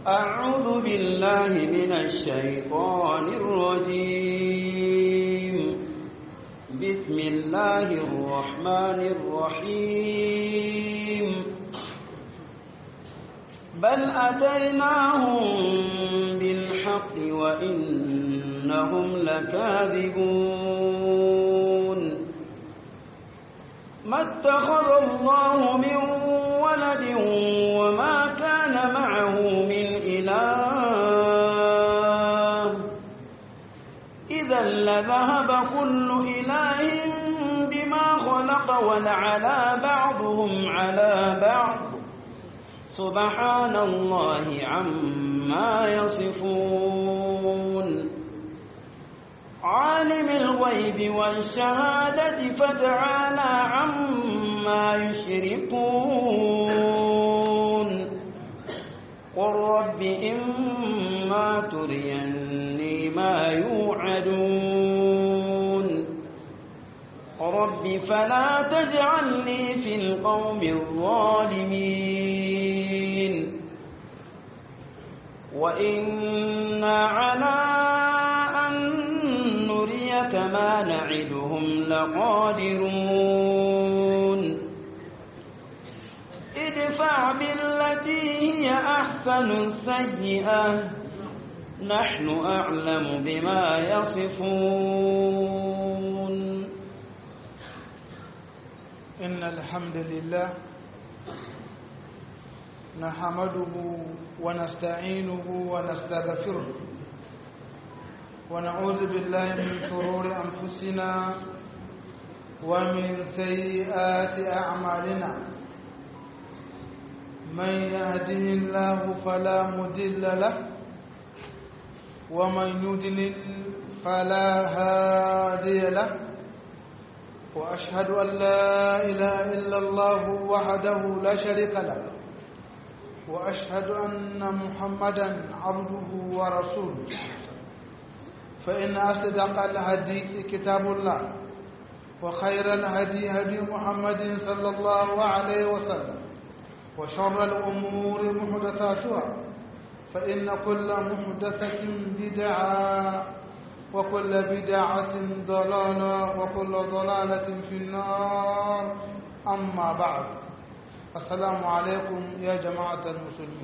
أعوذ بالله من الشيطان الرجيم بسم الله الرحمن الرحيم بل أتيناهم بالحق وإنهم لكاذبون ما اتخذ الله من ولد وما كان معه من إله إذا لذهب كل إله بما خلق ولعلى بعضهم على بعض سبحان الله عما يصفون عالم الغيب والشهادة فتعالى عما يشركون قل رب إما تريني ما يوعدون رب فلا تجعلني في القوم الظالمين وإنا على أن نريك ما نعدهم لقادرون ادفع بالتي هي أحسن السيئة نحن أعلم بما يصفون إن الحمد لله نحمده ونستعينه ونستغفره ونعوذ بالله من شرور أنفسنا ومن سيئات أعمالنا من يهده الله فلا مضل له ومن يضلل فلا هادي له وأشهد أن لا إله إلا الله وحده لا شريك له وأشهد أن محمدا عبده ورسوله فإن أصدق الحديث كتاب الله وخير الهدي هدي محمد صلى الله عليه وسلم وشر الأمور محدثاتها فإن كل محدثة بدعة وكل بدعة ضلالة وكل ضلالة في النار أما بعد السلام عليكم يا جماعة المسلمين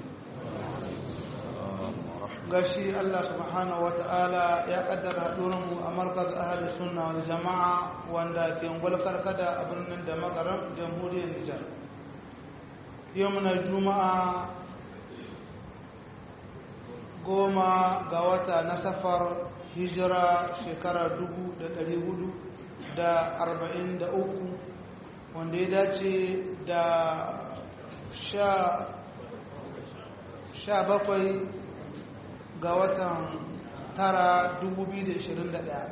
gashi Allah subhanahu wa ta'ala ya kaddara haɗurinmu a markaz ahli sunna wal jama'a wanda ke ngulkar kada a birnin da makarar jamhuriyar Nijar yau muna juma'a goma ga wata na safar hijira shekara dubu da ɗari hudu da arba'in da uku wanda ya dace da sha bakwai ga watan tara dubu biyu da ishirin da ɗaya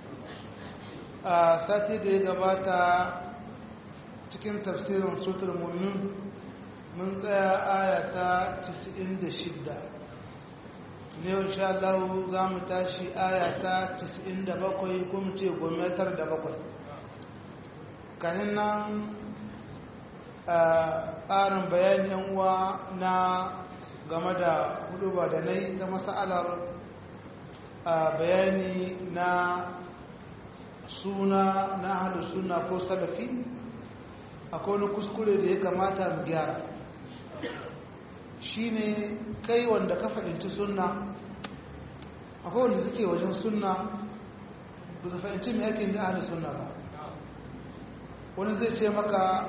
a sati da ya gabata cikin tafsirin sutur mumin mun tsaya ayata 96 ne insha Allah za mu tashi ayata 97 kuma ce gometar da bakwai kahin nan tsarin bayanin uwa na game da huduba da na yi ta masa'alar bayani na suna na hada suna ko salafi akwai wani kuskure da ya kamata mu gyara shi ne kai wanda ka fahimci sunna akwai wanda suke wajen sunna ba su fahimci mai yakin da hada sunna ba wani zai ce maka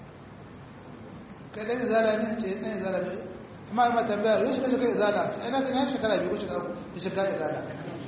kai ɗan izala ne ce ɗan izala ne amma yi mata bayar yau shekara shekara izala ina ina shekara biyu ko shekara da shekara izala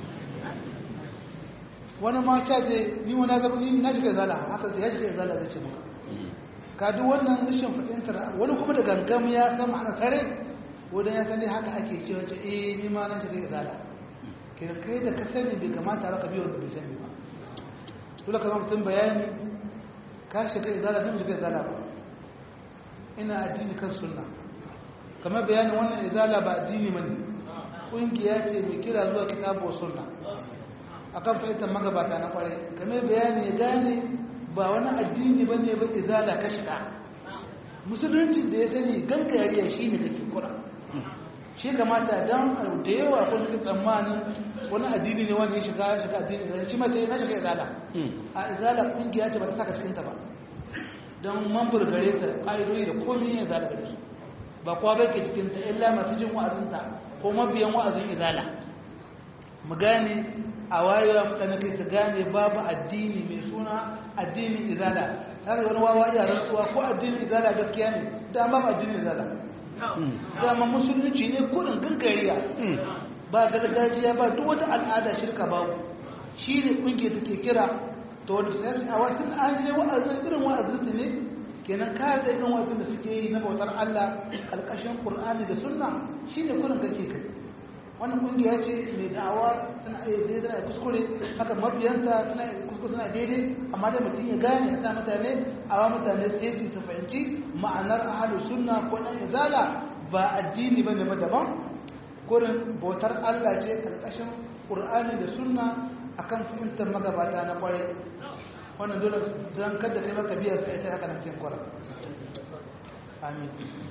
wani ma kya je ni wani zaba ni na shiga izala haka ya shiga izala zai ce maka ka duk wannan rashin fahimtar wani kuma da gangam ya san ma'ana kare wadan ya sani haka ake ce wace eh ni ma na shiga izala kira kai da ka sani bai kamata ba ka biyo wanda bai sani ba dole ka zama mutum bayani ka shiga izala don shiga izala ba ina addini kan sunna kamar bayanin wannan izala ba addini mani ƙungiya ce mai kira zuwa kitabu sunna akan fahimtar magabata na kwarai kamar bayani ya gane ba wani addini ba ne ba izala ka shiga musulunci da ya sani gangariya shi ne kake kura shi kamata don da yawa ko suke tsammanin wani addini ne wanda ya shiga ya shiga addini da shi mace na shiga izala a izala kungiya ce ba ta saka cikinta ba don mambar gare ta ƙa'idoyi da komi yin izala gare su ba kowa bai ke cikinta illa masu jin wa'azinta ko mabiyan wa'azin izala mu gane a wayewa mutane kai su gane babu addini mai suna addinin izala haka wani wawa iya rantsuwa ko addinin izala gaskiya ne da babu addinin izala dama musulunci ne kurin gangariya ba gargajiya ba duk wata al'ada shirka babu shi ne kungiyar take kira to wani sai a watan an je wa'azin irin wa'azin su ne kenan kare da irin wa'azin da suke yi na bautar Allah alƙashin Qur'ani da Sunna shine kurin kake kai wannan kungiya ce mai da'awa tana iya daidai tana kuskure haka mabiyanta tana kuskure tana daidai amma da mutum ya gane ya sa mutane a wa mutane sai su fahimci ma'anar ahalu sunna ko dan izala ba addini bane ba daban kurin bautar Allah ce karkashin Qur'ani da sunna akan fahimtar magabata na kwarai wannan dole dan kada kai maka biya sai ta haka nan cikin kwara amin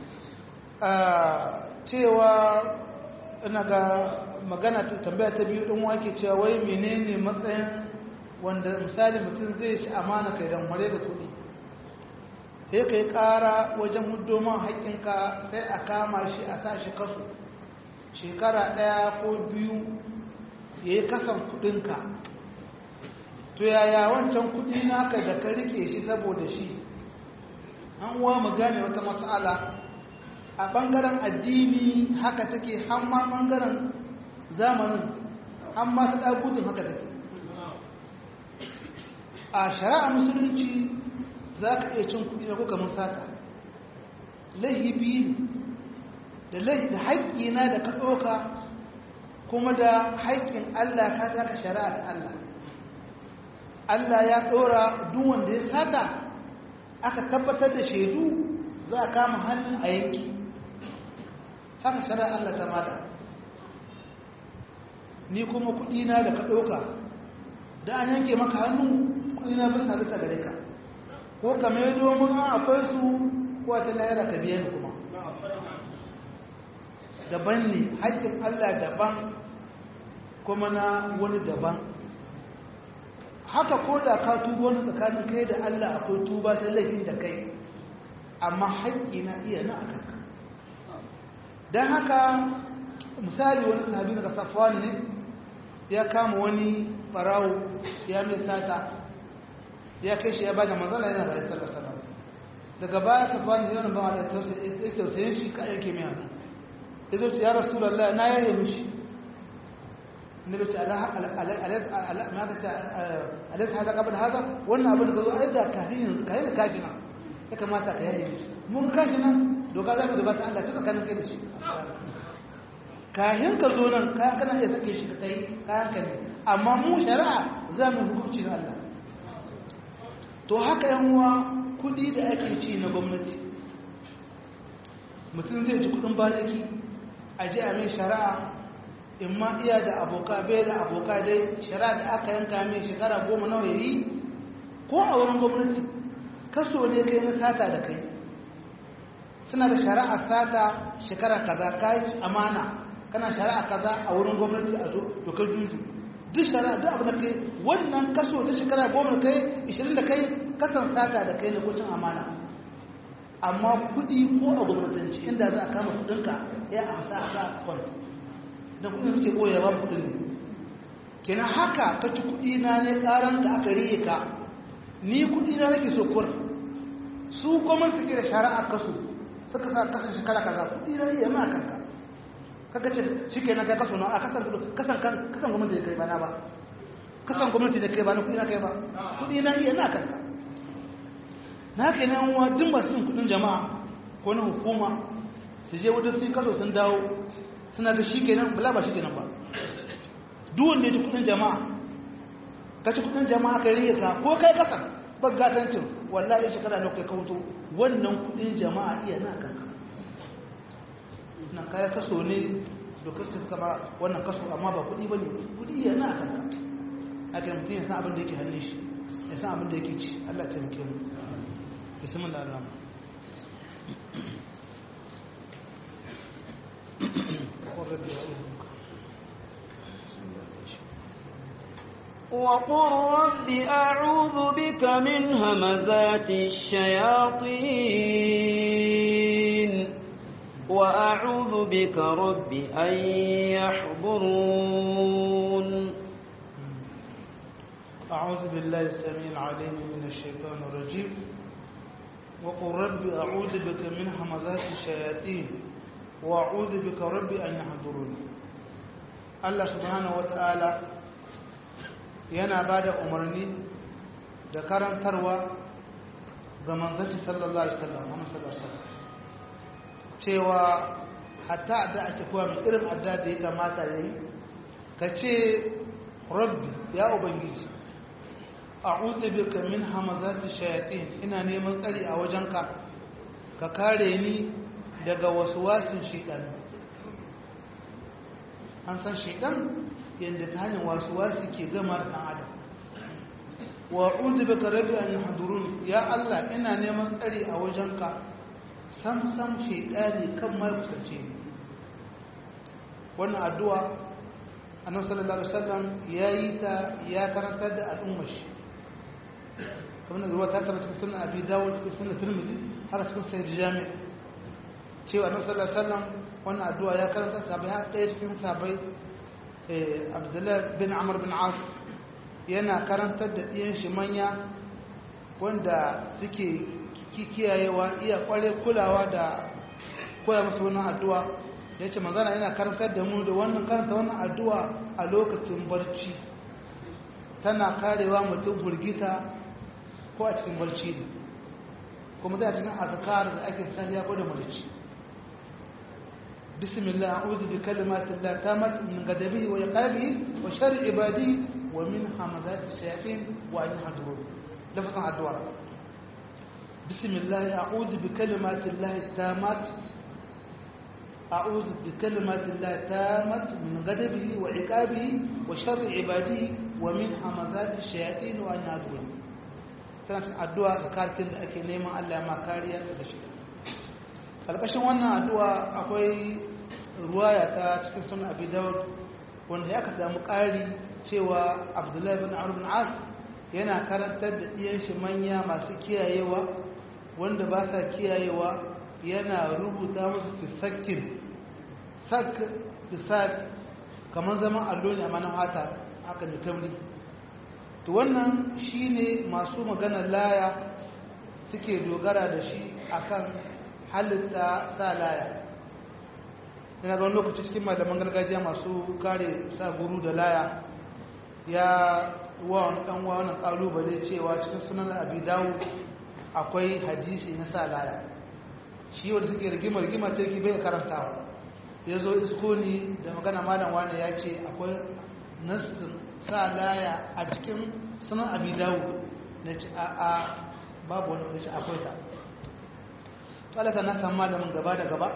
cewa ina ga magana ta tambaya ta biyu ɗin wake cewa wai menene matsayin wanda misali mutum zai shi amana kai don ware da kuɗi sai ka yi ƙara wajen hudoman haƙƙinka sai a kama shi a sa shi kaso shekara ɗaya ko biyu ya yi kasan kuɗinka to yaya wancan kuɗi naka da ka rike shi saboda shi an uwa mu gane wata matsala a ɓangaren addini haka take hamma ɓangaren zamanin hamma ta ɗagutun haka take a shari'a musulunci za ka iya cin kuɗi na kuka musata laihibi da haƙƙina da ka ɗauka kuma da haƙƙin Allah ka taka shari'a ta Allah Allah ya ɗora duk wanda ya sata aka tabbatar da shaidu za a kama hannun a yanki haka shari'a Allah ta mada ni kuma kudina da ka ɗauka da an yanke maka hannu kudina bai sadu ta gare ka ko ka mai domin an akwai su ko ta lahira ka biya ni kuma daban ne haƙƙin Allah daban kuma na wani daban haka ko da ka tuba wani tsakanin kai da Allah akwai tuba ta laifin da kai amma haƙƙi na iya na a kanka don haka misali wani sahabi daga safwani ne ya kama wani farawo ya mai sata ya kai shi ya bada mazala yana da aisar da daga baya safwani yana ba da tausayin shi ka yanke mai hannu ya zo ce ya rasu lalla na yaye mishi na bai ce alaisa hada kabin hada wannan abin da zo a yadda kafin yanzu kayan da kafina ya kamata ka yaye mishi mun kashi nan doka za mu zuba ta Allah ta tsakanin kai da shi kayan ka zo nan kayan kana iya sake shi ka tsaye kayan ka ne amma mu shari'a za mu hukunci da Allah to haka yan uwa kudi da ake ci na gwamnati mutum zai ci kudin balaki a ji a mai shari'a in ma iya da aboka bai da aboka dai shari'a da aka yanka mai shekara goma nawa yayi ko a wurin gwamnati kaso ne kai na sata da kai suna da shari'a sata shekara kaza kai amana kana shari'a kaza a wurin gwamnati a dokar juju duk shari'a duk abu da kai wannan kaso da shekara goma kai 20 da kai kasan sata da kai na kucin amana amma kudi ko a gwamnatanci inda za a kama kudinka ya amsa a sa kwanta da kudin suke koyawa kudin ne kenan haka ka ci kudi na ne karan ka aka riye ka ni kudi na nake so kur su gwamnati ke da shari'a kaso suka sa kasan shekara kaza kudi na riye ma kanka kaga ce shike na kai kaso na a kasan kasan kasan gwamnati da kai ba na ba kasan gwamnati da kai ba na kudi na kai ba kudi na riye na kanka na haka ne wa duk masu yin kudin jama'a ko na hukuma su je wajen sun kaso sun dawo suna ga shi kenan bala ba shi kenan ba duk wanda ya ci kudin jama'a ka ci kudin jama'a kai rike ka ko kai kasa ba gatancin wallahi shekara na kai kawo wannan kudin jama'a iya na kanka na kaya kaso ne dokar su kama wannan kaso amma ba kudi bane kudi iya na kanka ake mutum ya san abin da yake hannun shi ya san abin da yake ci Allah ta muke mu بسم الله الرحمن rabbi a'udhu وقل رب أعوذ بك من همزات الشياطين وأعوذ بك رب أن يحضرون أعوذ بالله السميع العليم من الشيطان الرجيم وقل رب أعوذ بك من همزات الشياطين وأعوذ بك رب أن يحضرون الله سبحانه وتعالى yana ba da umarni da karantarwa ga manzanci sallallahu alaihi wasallam cewa hatta adda ake kowa mai irin adda da ya kamata ya yi ka ce rabbi ya ubangiji a'udhu bika min hamazati shayatin ina neman tsari a wajenka ka kare ni daga waswasin shaytan an san shaytan yanda ta hanyar waswasi ke gama da dan adam wa a'udhu bika rabbi an yahdurun ya Allah ina neman tsari a wajenka sam sam shaytani kan mai kusance ni wannan addu'a annabi sallallahu alaihi wasallam yayi ta ya karantar da al'ummar shi kamar da ruwa ta tabbata cikin sunan abi dawud cikin sunan tirmidhi haka cikin sahih jami cewa annabi sallallahu alaihi wasallam wannan addu'a ya karanta sahabbai har ɗaya cikin sahabbai eh abdullah bin amr bin as yana karantar da ɗiyan shi manya wanda suke kiyayewa iya kware kulawa da koya musu wannan addu'a ya ce manzana yana karantar da mu da wannan karanta wannan addu'a a lokacin barci tana karewa mutum burgita ko a cikin barci ne kuma zai a cikin azkar da ake sahiya ko da mulki bismillah a'udhu bi kalimatin la tamat min ghadabihi wa iqabihi wa sharri ibadihi wa min hamazati shayatin wa an yahdurun lafazan addu'a bismillah a'udhu bi kalimatin la tamat أعوذ بكلمات الله تامت من غضبه وعقابه وشر عباده ومن همزات الشياطين وأن يعذبون tana addu'a tsakanin da ake neman Allah ya makariya daga shi ƙarƙashin wannan addu'a akwai ruwaya ta cikin sunan abi dawud wanda ya ka samu ƙari cewa abdullahi bin amr bin as yana karantar da ɗiyan shi manya masu kiyayewa wanda ba sa kiyayewa yana rubuta musu fisakin sak fisak kamar zaman allo ne a manan hata haka mai kamri to wannan shine masu maganar laya suke dogara da shi akan halitta sa laya yana ga wani lokaci cikin malaman gargajiya masu kare sa guru da laya ya wa wani ɗan wa wani ƙalubale cewa cikin sunan abi dawo akwai hadisi na sa laya shi wanda suke rigima-rigima ta yi bai karantawa ya zo iskoni da magana malam wani ya ce akwai nassin sa laya a cikin sunan abi dawo na ce a a babu wani wani akwai ta talata na samu malamin gaba da gaba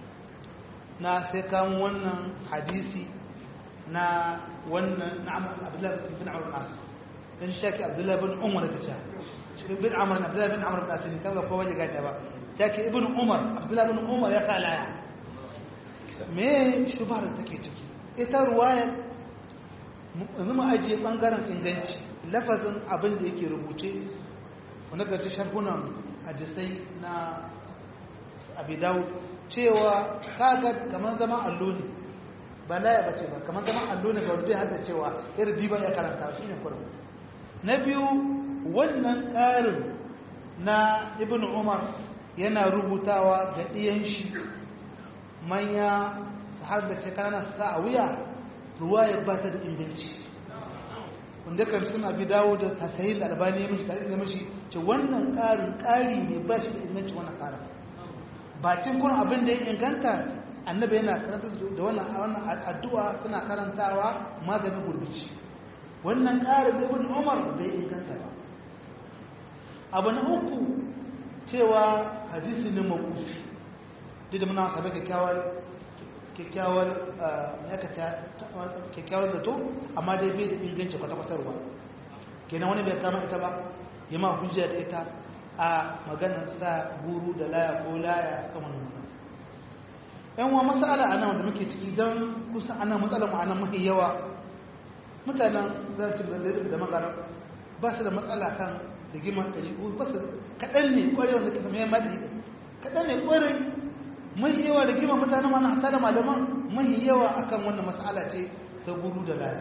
na sai kamun wannan hadisi na wannan na abdullahi bin amur nasu don shaki abdullahi bin umar da ta bin amur abdullahi bin amur nasu ne kaga kowa jiga ta ba shaki ibn umar abdullahi bin umar ya kalaya me shubar da take ciki ita ruwayar yanzu mu ajiye bangaren inganci lafazin abin da yake rubuce wanda garci sharhunan hadisai na abidawu cewa kaga kamar zaman allo ne ba laya bace ba kamar zaman allo ne ga wanda ya hada cewa irin diban ya karanta shi ne kurum na biyu wannan ƙarin na ibn umar yana rubutawa ga ɗiyan shi manya su har da ce kanana su sa a wuya ruwa ya ba ta da inganci wanda kan suna bi dawo da tasahin da albani ya mishi tare da mishi ce wannan ƙarin ƙari ne ba shi da inganci wannan ƙarin bakin kun abin da ya inganta annabi yana karanta da wannan addu'a suna karantawa maganin gurbici wannan ƙarin ibn umar bai inganta ba abu na uku cewa hadisi ne makufi duk da muna sabai kyakkyawar kyakkyawar kyakkyawar zato amma dai bai da inganci kwata-kwatarwa kenan wani bai kama ita ba yi ma hujja da ita a maganar sa guru da laya ko laya kan wani mutum yan wa masala a nan da muke ciki don kusan ana matsalar ma'ana mafi yawa mutanen zartin da magana ba su da matsala kan rigimar ɗariƙu ba su kaɗan ne ƙwarai wanda ke mai maɗi kaɗan ne ƙwarai mai yawa rigimar mutanen mana hata da malaman mai yawa akan wannan matsala ce ta guru da laya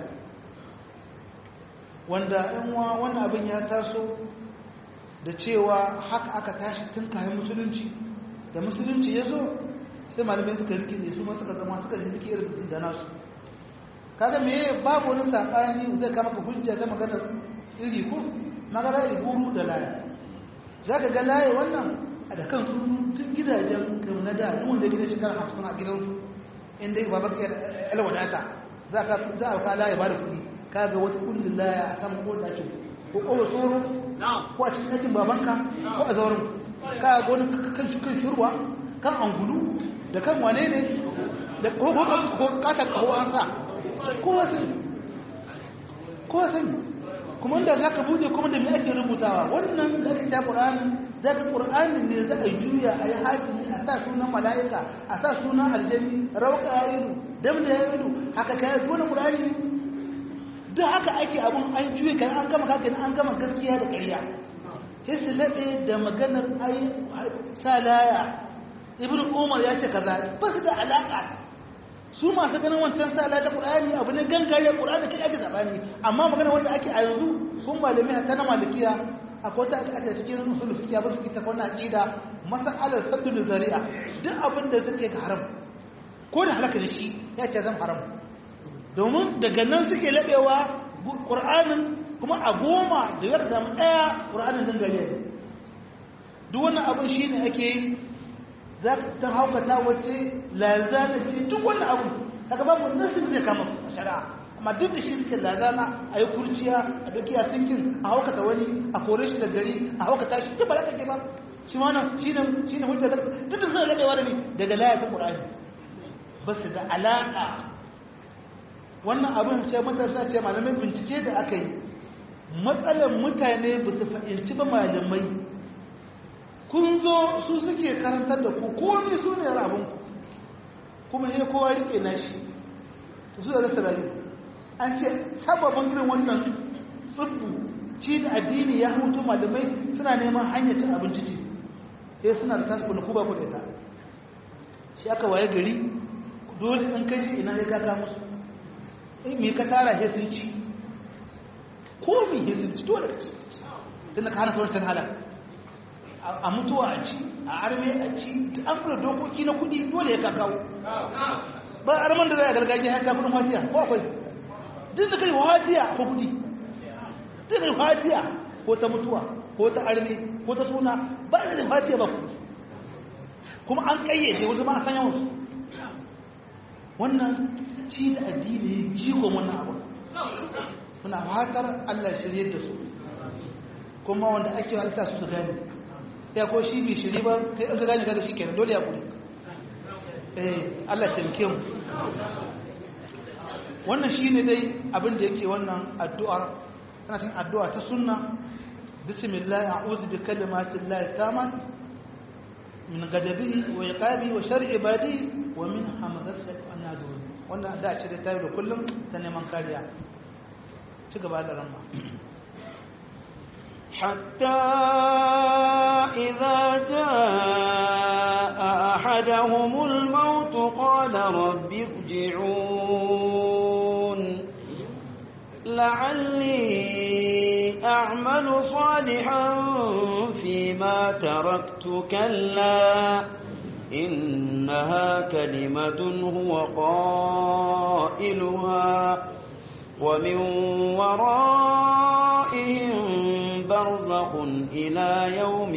wanda yan wa wannan abin ya taso da cewa haka aka tashi tun kayan musulunci da musulunci ya zo sai malamai suka rikide su ma suka zama suka ji suke irin da nasu kaga me babu wani sakani zai kama ka hujja ga maganar iri ko magana iburu da laye zaka ga laye wannan a da kan tun gidajen kan na da duk wanda gidan shekara 50 a gidansu inda ba baka yar wadata za ka za ka laye ba da kuɗi kaga wata kullun laye a kan ko da ko ko tsoro ko a cikin ɗakin babanka ko a zaurin kaga wani kan shi kan shurwa kan angulu da kan wane ne da ko ko kasa kawo an sa kowa sani kowa sani kuma inda za ka buɗe kuma da mai ake rubutawa wannan da ake ta ƙur'ani za ka ƙur'ani ne za a juya a yi hakimi a sa sunan mala'ika a sa sunan aljani rauka ya yi dam da ya yi haka ka yi wani ƙur'ani ne duk haka ake abun an juya kan an gama kakin an gama gaskiya da ƙarya sai su laɓe da maganar ai sa laya ibn umar ya ce kaza ba su da alaƙa su masu ganin wancan sala ta qur'ani abu ne gangare qur'ani kai ake zabani amma magana wanda ake a yanzu sun malami ta na malikiya akwai ta ake cikin usul fiqh ba su kita wannan aqida mas'alar saddul zari'a duk abin da suke ga haram ko da halaka da shi ya ce zan haram domin daga nan suke labewa qur'anin kuma a goma da ya zama daya qur'anin gangare duk wannan abin shine ake yi za ka ta haukata wacce lazana ce duk wani abu daga babu nasin zai kama a shari'a amma duk da shi suke lazana a yi kurciya a doki a sinkin a haukata wani a kore shi da gari a haukata shi duk ba za ka ke ba shi ma nan shi ne shi ne hujjar duk da suna rabewa da ni daga laya ta qur'ani ba su da alaƙa wannan abin ce matasa ce malamai bincike da aka yi matsalar mutane ba su fahimci ba malamai kun zo su suke karantar da ku komi su ne rabinku kuma sai kowa rike na shi su da rasa rayu an ce sababin irin wannan tsibbu ci da addini ya hutu malamai suna neman hanyar cin abinci ce sai suna da tasu kuna kuba kuɗe ta shi aka waye gari dole in kai shi ina ya kaka musu in me ka tara sai sun ci ko me sai sun ci dole ka ci tunda ka hana sauran halal a mutuwa a ci a arme a ci an fura dokoki na kudi dole ya kakawo ba arman da zai a gargajiya haka kudin wasiya ko akwai duk da kai wasiya ko kudi duk da wasiya ko ta mutuwa ko ta arme ko ta suna ba da wasiya ba kudi kuma an kayyade wasu ma a sanya wasu wannan ci da addini jikon wannan abu muna fatar Allah shirye da su kuma wanda ake halitta su su gani ya ko shi bai shiri ba kai an gane kaga shi kenan dole ya kuri eh Allah taimake mu wannan shine dai abin da yake wannan addu'ar tana cikin addu'a ta sunna bismillah a'udhu bi kalimati llahi tamat min ghadabihi wa iqabi wa shar'i ibadi wa min hamazati shaytan adun wannan da ce da tayi da kullum ta neman kariya ci gaba da ramma حتى إذا جاء أحدهم الموت قال رب ارجعون لعلي أعمل صالحا فيما تركت كلا إنها كلمة هو قائلها ومن ورائهم برزخ إلى يوم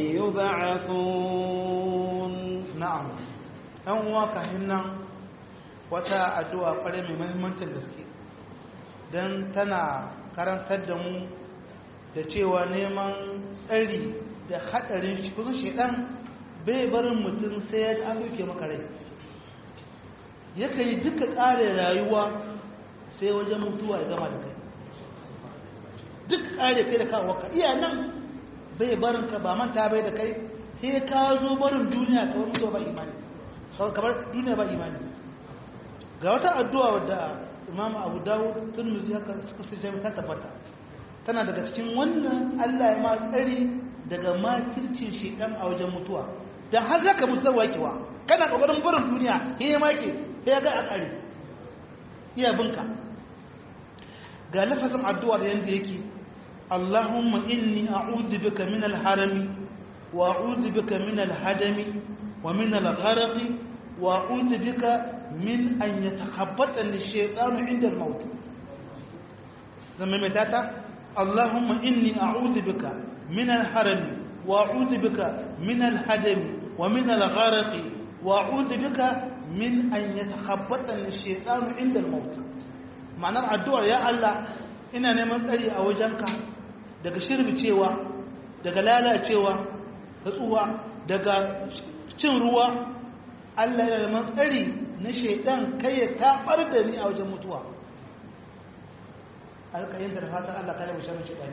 يبعثون na'am ɗan uwa kafin nan wata addu'a ƙware mai mahimmancin gaske don tana karantar da mu da cewa neman tsari da haɗarin shi kusan shaidan bai barin mutum sai ya an duke maka rai yakan yi duka ƙare rayuwa sai wajen mutuwa ya gama da kai duk ƙare kai da kawo ka iya nan bai barin ka ba manta bai da kai sai ka zo barin duniya ka wani ba imani kamar duniya ba imani ga wata addu'a wadda imam abu dawud turmuzi haka suka sai jami ta tabbata tana daga cikin wannan allah ya ma tsari daga makircin shekan a wajen mutuwa don har zaka mutu zai wakewa kana kokarin barin duniya ya yi make ya ga a ƙari iya binka ga lafazin addu'ar yadda yake allahumma inni a'udhu bika min al-harami wa a'udhu bika min al-hadami wa min al-gharqi wa a'udhu bika min an yatakhabbatani ash-shaytanu 'inda al-maut zama mai tata allahumma inni a'udhu bika min al-harami wa a'udhu bika min al-hadami wa min al-gharqi wa a'udhu bika min an yatakhabbatani ash-shaytanu 'inda al-maut ma'anar addu'ar ya Allah ina neman tsari a wajenka daga shirbicewa daga lalacewa ta tsuwa daga cin ruwa Allah yana neman tsari na shaidan kai ya tabar da ni a wajen mutuwa alƙayin da fatan Allah kare mu sharrin shaidani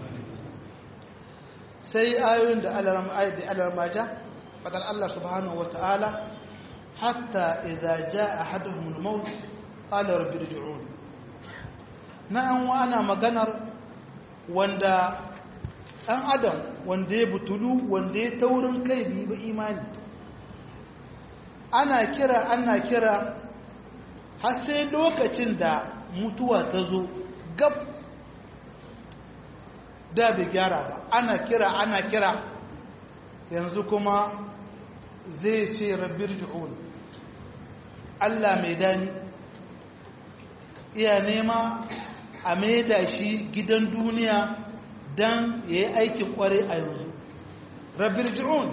sai ayoyin da alaram ayat da alaram maja fadar Allah subhanahu wata'ala hatta idza jaa ahaduhum al-maut qala rabbi irji'un na an ana maganar wanda ɗan adam wanda ya butulu wanda ya taurin kai bi ba imani ana kira ana kira har sai lokacin da mutuwa ta zo gab da bai gyara ba ana kira ana kira yanzu kuma zai ce rabbir ji'un Allah mai dani iya nema a maida shi gidan duniya don ya yi aikin kware a yanzu rabir ji'un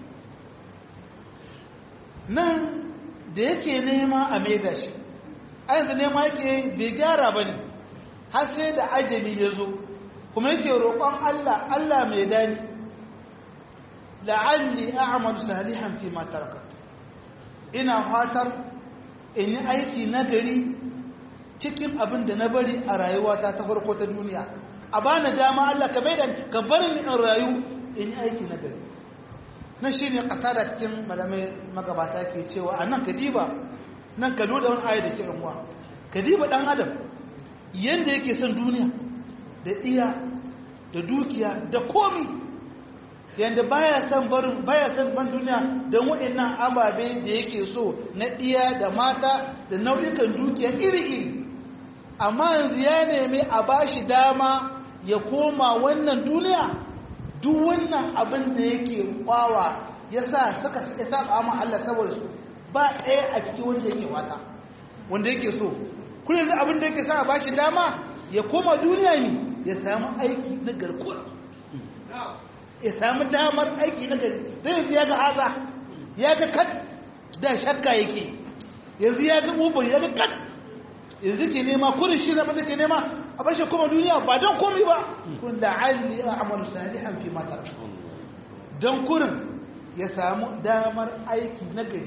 nan da yake nema a maida shi a yanzu nema yake bai gyara ba ne har sai da ajali ya zo kuma yake roƙon Allah Allah mai dani la'alli a'malu salihan fi ma tarakat ina fatar in yi aiki nagari cikin abin da na bari a rayuwata ta farko ta duniya a bani dama Allah ka bai da ka bar ni in rayu in yi aiki na gari na shi ne da cikin malamai magabata ke cewa a nan ka diba nan ka lura wani ayat da ke ramuwa ka diba ɗan adam yadda yake son duniya da iya da dukiya da komi yadda baya son barin baya son ban duniya don waɗannan ababe da yake so na iya da mata da nau'ikan dukiya iri-iri amma yanzu ya nemi a ba shi dama ya koma wannan duniya duk wannan abin da yake kwawa ya sa suka ya saba amma Allah saboda su ba ɗaya a cikin wanda yake wata wanda yake so kun yanzu abin da yake sa a ba shi dama ya koma duniya ne ya samu aiki na garkuwa ya samu damar aiki na gari don yanzu ya ga haza ya ga kat da shakka yake yanzu ya ga ubar ya ga kat yanzu ke nema kurin shi zama da ke nema a bar shi kuma duniya ba don komi ba kun da ali a amalu salihan fi matar don kurin ya samu damar aiki na gari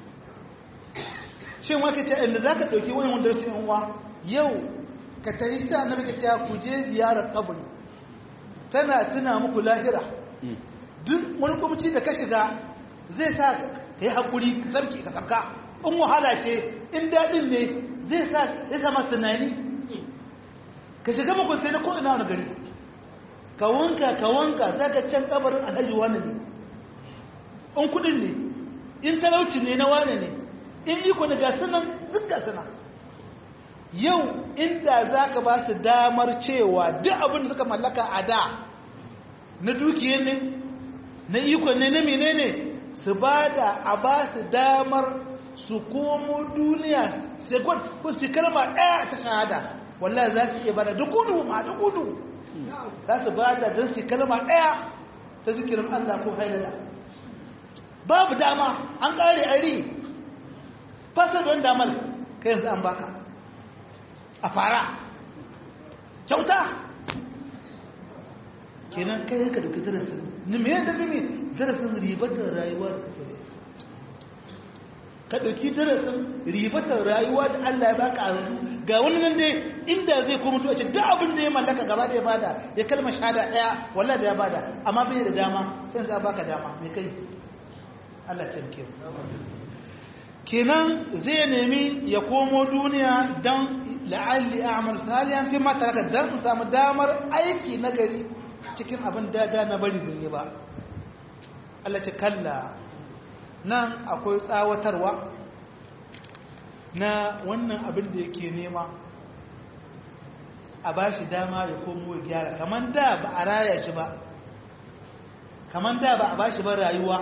shin wake ce inda za ka ɗauki wani wanda rasu yanwa yau ka tafi sa na muka cewa ku je ziyarar kabari tana tuna muku lahira duk wani kwamci da ka shiga zai sa ka yi haƙuri ka sarki ka sarka in wahala ce in daɗin ne zai sa ya sama tunani ka shiga makwanta na ko'ina wani gari ka wanka ka wanka za ka can kabarin alhaji wani ne in kudin ne in talauci ne na wani ne in iko ne ga sunan duk ga sunan yau inda za ka ba su damar cewa duk abin da suka mallaka a da na dukiyar ne na iko ne na menene su ba da a ba su damar su komo duniya sekund ko su kalma ɗaya ta shahada wallahi za su iya bada da gudu ma da gudu za su bada don su kalma ɗaya ta zikirin Allah ko hailala babu dama an ƙare ari fasa don damar kai yanzu an baka a fara kyauta kenan kai ka dauki darasin ni me yadda ne darasin ribatar rayuwar ka ɗauki darasin ribatar rayuwa da Allah ya baka a yanzu ga wani nan dai inda zai kuma tuwa ce duk abin da ya mallaka gaba da ya bada ya kalmar shahada ɗaya wallahi da ya bada amma bai da dama sai za baka dama mai kai Allah ce muke kenan zai nemi ya komo duniya don la'alli a'mal salihan fi ma taraka dan in samu damar aiki na gari cikin abin dada na bari bin yi ba Allah ce kalla nan akwai tsawatarwa na wannan abin da yake nema a ba shi dama ya komo ya gyara kamar da ba a raya shi ba kamar da ba a ba shi ba rayuwa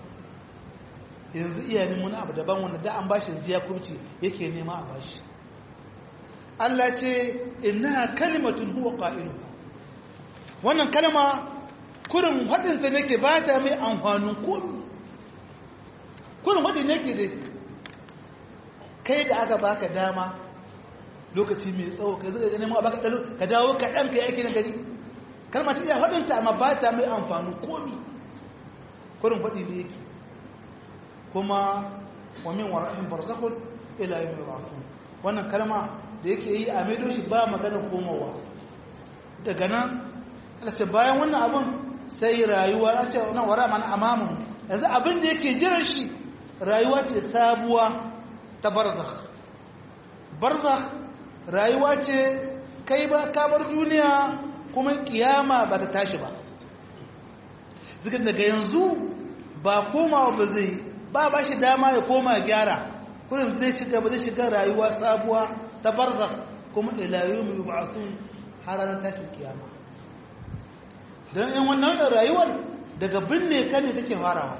yanzu iya neman abu daban wanda da an ba shi ziya kurci yake nema a ba shi Allah ce innaha kalimatun huwa qa'ilu wannan kalma kurin hadin sa nake ba ta mai amfanin komai kurin hadin nake dai kai da aka baka dama lokaci mai tsawo kai zai ganin ma baka dalo ka dawo ka dan kai aiki na gari kalma ta iya hadin ta amma ba ta mai amfanin komai kurin hadi ne yake kuma wa min wara'in barzakhun ila yawmi yub'athun wannan kalma da yake yi a maido shi ba magana komowa daga nan ce bayan wannan abin sai rayuwa na ce nan wara mana amamun yanzu abin da yake jiran shi rayuwa ce sabuwa ta barzakh barzakh rayuwa ce kai ba kabar duniya kuma kiyama ba ta tashi ba zikin daga yanzu ba komawa ba zai ba ba shi dama ya koma gyara kurin zai shiga ba zai shiga rayuwa sabuwa ta barzakh kuma ila yawmi yub'athun har ranar tashin kiyama dan in wannan rayuwar daga binne ka ne take farawa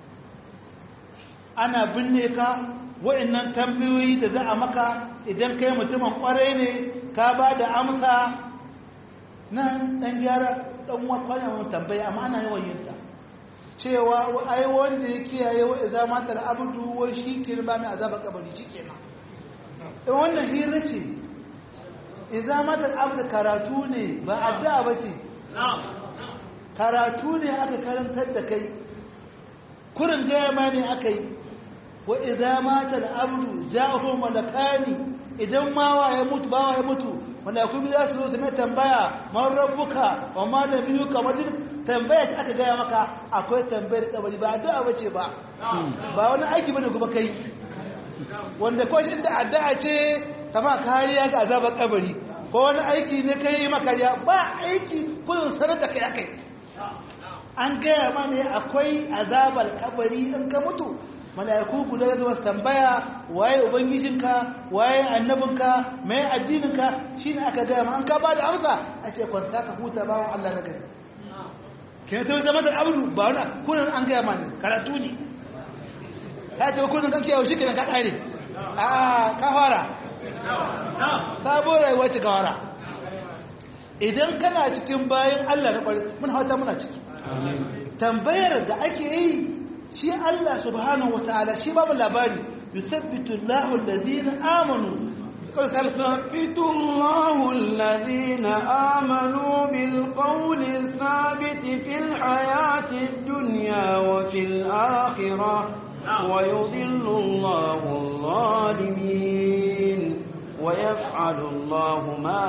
ana binne ka wa'annan tambayoyi da za a maka idan kai mutumin kwarai ne ka ba da amsa nan dan gyara dan wakwana mun tambaya amma ana yawan yin ta cewa ai wanda ya kiyaye wa iza matar abdu wai shi ke ba mai azaba kabari shikenan in wannan hira ce iza matar abdu karatu ne ba addu'a ba ce karatu ne aka karantar da kai kurin gaya ma ne aka yi wa iza matar abdu ja'ahu malakani idan mawa ya mutu bawa ya mutu wanda kuma za su zo su mai tambaya man rabbuka wa ma nabiyuka majid tambaya ta aka gaya maka akwai tambayar kabari ba addu'a bace ba ba wani aiki bane kuma kai wanda ko shi da addu'a ce ta ma kariya ga azabar kabari ko wani aiki ne kai makariya ba aiki kullum sanar da kai akai an gaya ma ne akwai azabar kabari in ka mutu mala'iku guda zuwa su tambaya waye ubangijinka waye annabinka mai addininka shine aka gaya ma an ka ba da amsa a ce kwanta ka huta bawan Allah na gari kenan sai zama da abu ba wani kunan an gaya ma ne karatu ne ka ce kunan kan kiyawo shi kenan ka kare a ka fara sabo rayuwa ce ka fara idan kana cikin bayan Allah na kwari mun hauta muna ciki tambayar da ake yi shi Allah subhanahu wataala shi babu labari yusabbitu Allahu alladhina amanu يثبت الله الذين آمنوا بالقول الثابت في الحياة الدنيا وفي الآخرة ويضل الله الظالمين ويفعل الله ما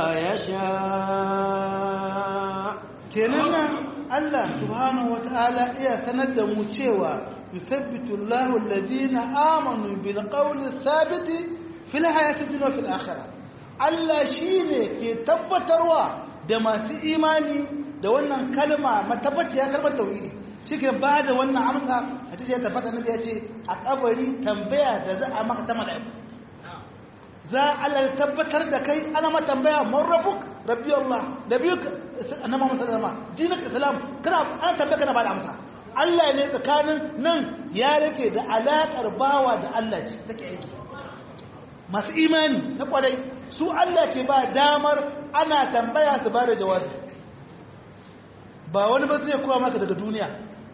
يشاء كننا الله سبحانه وتعالى إيا سند مچewa يثبت الله الذين آمنوا بالقول الثابت fil hayatid dunya fil akhirah Allah shine ke tabbatarwa da masu imani da wannan kalma matabbaciya kalmar tauhidi shike ba da wannan amsa hadisi ya tabbata nabi ya ce a kabari tambaya da za a maka ta malaiku za Allah ya tabbatar da kai ana ma tambaya man rabbuk rabbi Allah nabiyuk annabi Muhammad sallallahu alaihi wasallam dinak islam kana an tambaya kana ba da amsa Allah ne tsakanin nan ya rike da alakar bawa da Allah ce take aiki masu imani na kwarai su Allah ke ba damar ana tambaya su ba da jawabi ba wani ba zai kowa maka daga duniya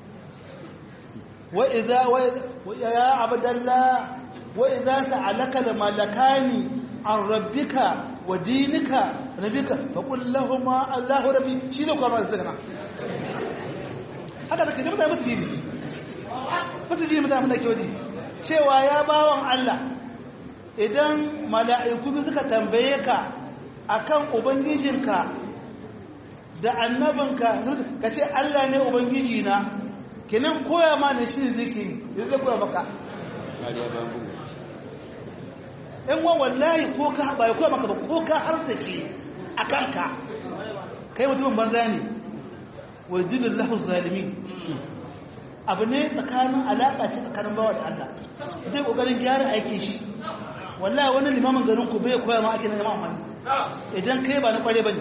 wa iza wa ya abdallah wa iza sa'alaka da malakani an rabbika wa dinika nabika fa qul lahumu allahu rabbi shi ne kuma zai kana haka da kike mutane musu jini musu jini mutane da ke wadi cewa ya bawon Allah idan mala'iku suka tambaye ka akan ubangijinka da annabinka ka ce Allah ne ubangiji na kinan koya ma ne shi zikiri zai koya maka ɗan wa wallahi ko ka ba ya koya maka ba ko ka hartace a kanka kai mutumin banza ne wa jinin lahu zalimi abu ne tsakanin alaƙa ce tsakanin bawa da Allah zai ƙoƙarin gyara aiki shi wallahi wani limamin garin ku bai koya ma ake na jama'a mani idan kai ba na ƙware ba ne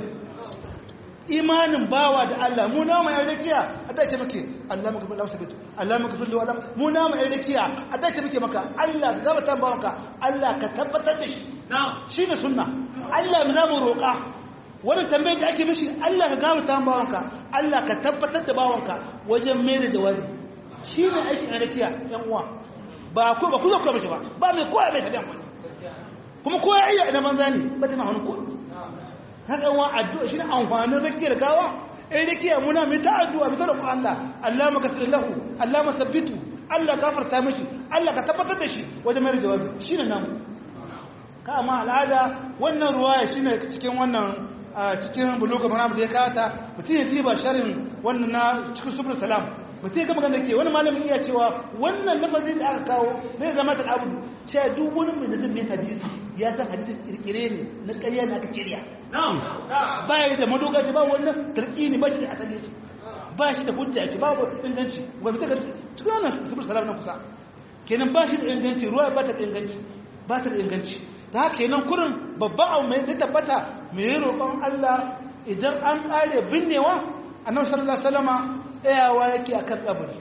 imanin bawa da Allah mu na mai rakiya a da ke muke Allah muka fil sabitu Allah muka fil wala mu na mai rakiya a da ke muke maka Allah ka gabata bawanka Allah ka tabbatar da shi shi ne sunna Allah mu zamu roƙa wani tambayar da ake mishi Allah ka gabata bawanka Allah ka tabbatar da bawanka wajen mai da jawabi shi ne aikin rakiya yan uwa ba ku ba ku zo ku mishi ba ba mai koya mai tabiyan wani kuma koya iya idan manza ne ba ta ma wani koya haka wa addu'a shi ne amfanin rakiyar gawa in rakiya muna mai ta addu'a mai ta roƙon Allah Allah maka fi lahu Allah masabbitu Allah gafarta mishi Allah ka tabbatar da shi wajen mai jawabi shi ne namu ka amma al'ada wannan ruwaya shi ne cikin wannan cikin buluga mana da ya kata mutum ya ji ba sharin wannan na cikin subul salam mutum ya gama ganda ke wani malamin iya cewa wannan lafazin da aka kawo zai zama ta abu cewa duk wani mai da zai hadisi ya san hadisin kirkire ne na ƙarya na aka kirya ba ya da madogaci ba wannan tarki ne ba shi da asali ce ba shi da hujja ce ba inganci ba mu ta cikin wannan subul salam na kusa kenan ba shi da inganci ruwa ba ta da inganci ba ta da inganci ta haka kenan kurin babban abu mai zai tabbata mai roƙon Allah idan an ƙare binnewa annabi sallallahu alaihi wasallama tsayawa yake akan kabari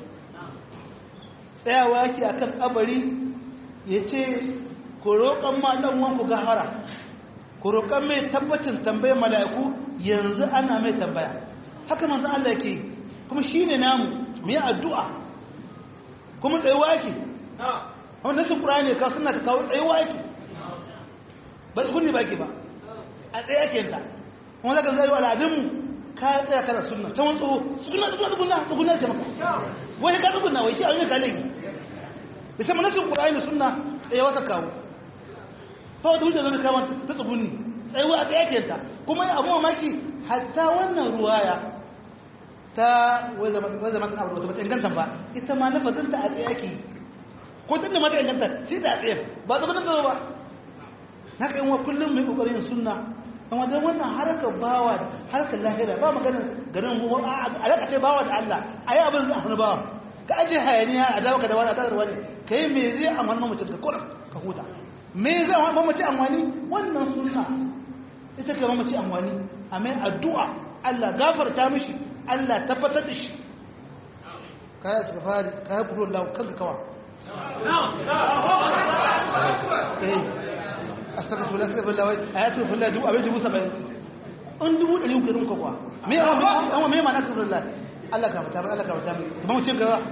tsayawa yake akan kabari yace ku roƙon ma dan wanku gahara ku roƙon mai tabbacin tambayar mala'iku yanzu ana mai tambaya haka manzo Allah yake kuma shine namu mu yi addu'a kuma tsayuwa yake wannan nasin Qur'ani ka sunna ka kawo tsayuwa yake ba kunni ba ke ba a tsaye ake ta kuma zaka zai wa al'adunmu ka tsaya kana sunna ta wani tsoho suna suna tsuguna tsuguna ce maka wai ka tsuguna wai shi a wani kalai da sai manasin ƙura'ani sunna tsaye wata kawo fa wata hujjar zai kama ta tsuguni tsaye wa a tsaye ake ta kuma abu mamaki hatta wannan ruwaya ta wai zama ta abu da bata inganta ba ita ma na fazanta a tsaye ake ko ta ne mata inganta sai da a tsaye ba tsugunan da ba haka yin wa kullum mai kokarin sunna amma dan wannan harkar bawa harkar lahira ba magana garin mu a raka ce bawa da Allah ayi abin zai hannu bawa ka aje hayaniya a dawo ka da wani a da wani kai me zai amfani mamacin ka kurin ka huta me zai amfani mamaci amfani wannan sunna ita ka mamaci amfani a mai addu'a Allah gafarta mishi Allah tabbatar da shi kaya ta fari kaya kuro Allah kanka kawa astagfirullah astagfirullah wai ayatu fillah dubu abin dubu saba'in an dubu ɗari uku ɗin kwakwa me an wa me ma na astagfirullah Allah ka fata Allah ka fata ba mu cin gaba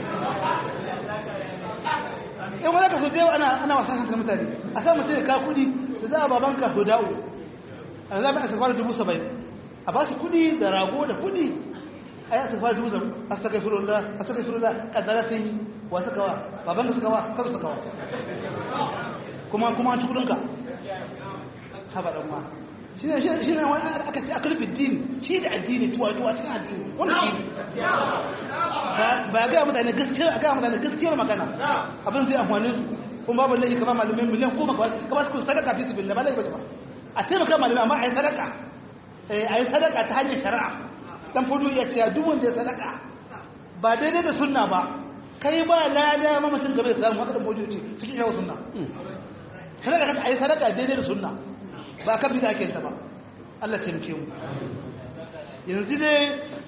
in wani ka so da ana ana wasa kan mutane a sa mutum ka kudi su za a baban ka huda'u a za mu astagfirullah dubu saba'in a ba su kudi da rago da kudi a yi astagfirullah dubu saba'in astagfirullah astagfirullah kaddara sun yi wa suka wa baban ka suka wa kasu suka wa kuma kuma ci kudinka haba dan ma shi ne shi ne wani aka ce aka rufe dini shi da addini tuwa tuwa cikin addini wanda shi ne ba ga mutane gaskiyar ga mutane gaskiyar magana abin zai amfani su kuma babu laifi kama malamai miliyan goma ka ba su sadaka fi sabilillah ba laifi ba a taimaka malamai amma a yi sadaka a yi sadaka ta hanyar shari'a dan fudu ya ce duk wanda ya sadaka ba daidai da sunna ba kai ba lada mamacin gaba ya samu haka da mojoci cikin yawa sunna sadaka kan ayi sadaka daidai da sunna ba kan bida ake ta ba Allah taimake mu yanzu dai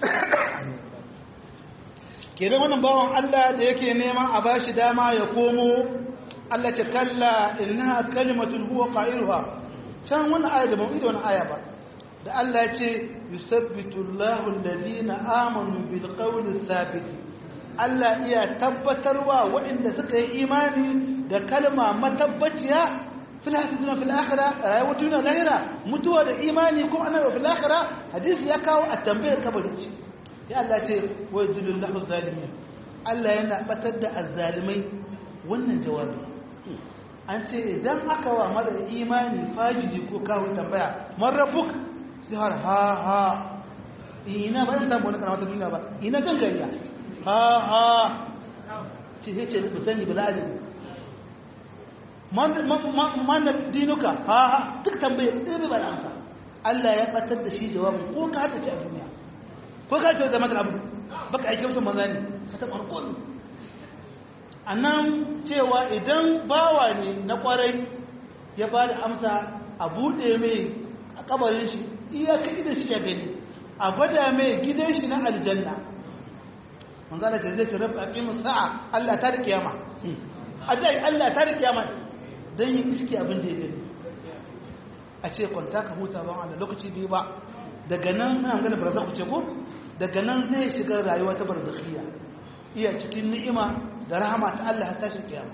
kenan wannan bawan Allah da yake neman a bashi dama ya komo Allah ce kalla innaha kalimatun huwa qailuha can wannan aya da ban ida wannan aya ba da Allah ya ce yusabbitu Allahu alladhina amanu bil qawli thabit Allah iya tabbatarwa waɗanda suka yi imani da kalma matabbaciya fil hadithina fil akhirah rayuwar duniya lahira mutuwa da imani kuma annabi fil akhirah hadisi ya kawo a tambayar kabari ce ya Allah ce wa yudillahu zalimin Allah yana batar da azzalimai wannan jawabi an ce idan aka wa mara imani fajiri ko kawo tambaya man rabbuk sai har ha ha ina ba zan wani kana wata duniya ba ina gangariya ha ha ce sai ce ba sani ba la'adin mana dinuka ha ha duk tambaye ɗaya ba da amsa Allah ya batar da shi jawabin ko ka hada ci a duniya ko ka ce zama da abu baka aike mutum maza ne ka taɓa alƙoli a nan cewa idan bawa ne na ƙwarai ya ba da amsa a buɗe mai a ƙabarin shi iyaka idan shi ya gani a gwada mai gidan shi na aljanna manzana ta zai tarar a ƙimin sa'a Allah ta da kiyama a jai Allah ta da kiyama don yi iski abin da ya gani a ce kwanta ka huta ba wanda lokaci biyu ba daga nan ana gana barzakhu ce ko daga nan zai shiga rayuwa ta barzakhiya iya cikin ni'ima da rahama ta Allah ta tashi kiyama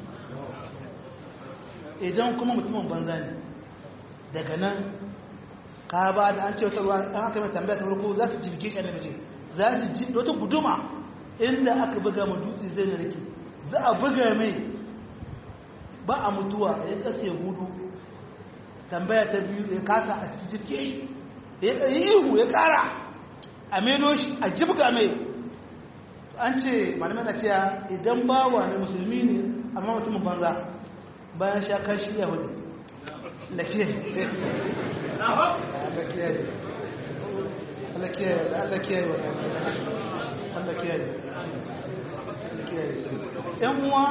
idan kuma mutumin banza ne daga nan ka ba da an ce wata ruwa an aka mai tambaya ta farko za su jirge shi annabi ce za su ji wata guduma inda aka buga ma dutse zai na rike za a buga mai ba a mutuwa ya kasa ya hudu tambaya ta biyu ya kasa a jirge shi ya yi ihu ya kara a meno shi a jibga mai an ce malamai na cewa idan bawa ne musulmi ne amma mutumin banza bayan sha kashi ya hudu lafiya Allah kiyaye Allah kiyaye Allah kiyaye ‘yan uwa